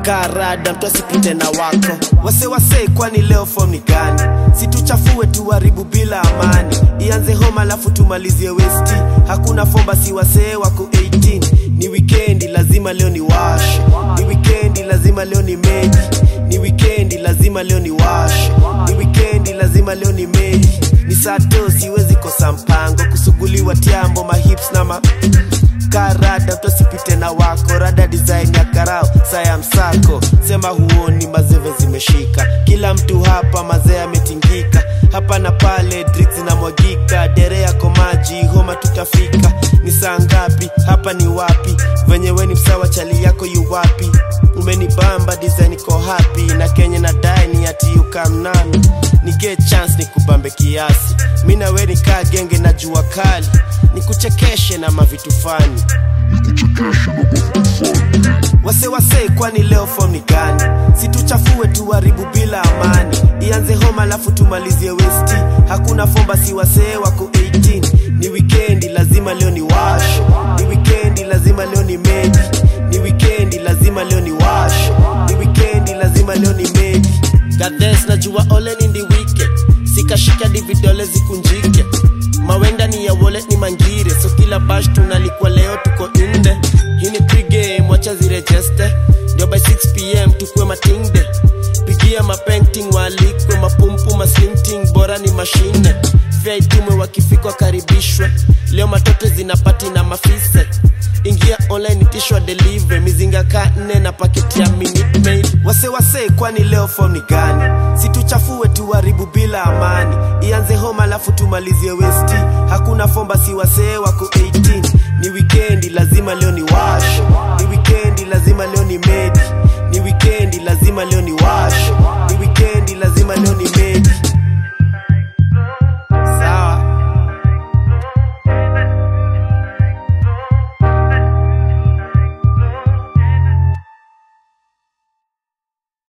karada mtu asipite na wako wase wase kwani leo form ni gani situchafue tuharibu bila amani ianze home alafu tumalizie westi hakuna form basi wasee wako 18 ni wikendi lazima leo ni wash ni wikendi lazima leo ni meji ni wikendi lazima leo ni wash ni wikendi lazima leo ni meji ni sato siwezi kosa mpango kusuguliwa tiambo mahips na ma karada mtosipite na wako rada design ya karao saya msako sema huoni mazeve zimeshika kila mtu hapa mazee ametingika hapa na pale drinks zinamwagika dere yako maji homa tutafika ni saa ngapi hapa ni wapi venye we ni msawa chali yako yu wapi umenibamba design iko happy na kenye na dai ni ati ukamnami ni get chance ni kubambe kiasi mi na we nikaa genge na jua kali nikuchekeshe na mavitu fani wase wase kwani leo form ni gani situchafue tuharibu bila amani ianze home alafu tumalizie westi hakuna form basi wasee wako 18 ni wikendi lazima leo ni wash ni wikendi lazima leo ni meji ni wikendi lazima leo ni wash ni wikendi lazima leo ni meji gadhes najua ole ni ndi weekend sikashika di vidole zikunjike mawenda ni ya wallet ni mangire so kila bash tunalikwa leo tuko inde hii ni pregame wacha zirejeste ndio by 6pm tukue matingde pigia mapenting waalikwe mapumpu maslinting bora ni mashine fya itumwe wakifika wakaribishwe leo matote zinapati na mafise ingia online itishwa delivery mizinga ka nne na paketi ya minute maid wase wase kwani leo form ni gani situchafue tuharibu bila amani ianze home alafu tumalizie westi hakuna form basi wasee wako 18 ni wikendi lazima leo ni wash